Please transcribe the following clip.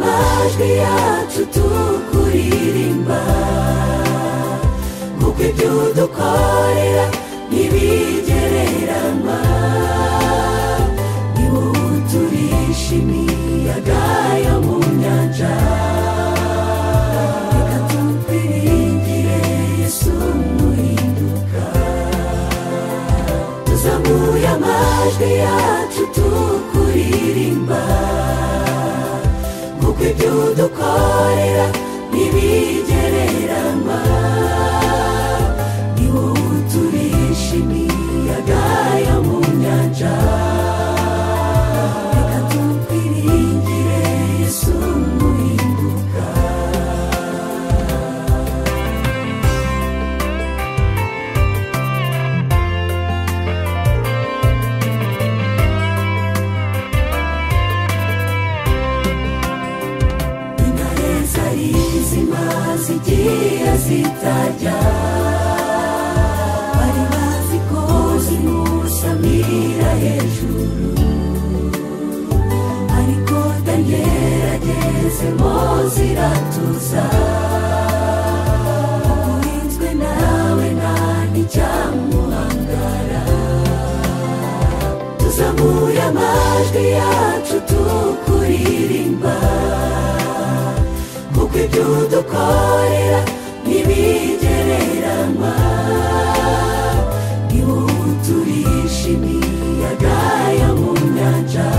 amajwi yacu tukuririmba kuko ibyo udukorera ntibigereranywa ni wowe uturisha imiyaga yo mu nyanja reka tutiringire yesu muhinduka tuzamuye amajwi yacu tukuririmba kuko ibyo udukorera ntibigereranywa ni wowe uturisha imiyaga yo mu nyanja reka tutiringire yesu muhinduka intare zari zima zigiye zitajya bari bazi ko zimusamira hejuru ariko tangeragezemo ziratuza ukurinzwe nawe nta n'icyamuhangara tuzamuye amajwi yacu tukuririmba kuko ibyo udukorera ntibigereranywa ni wowe uturisha imiyaga yo mu nyanja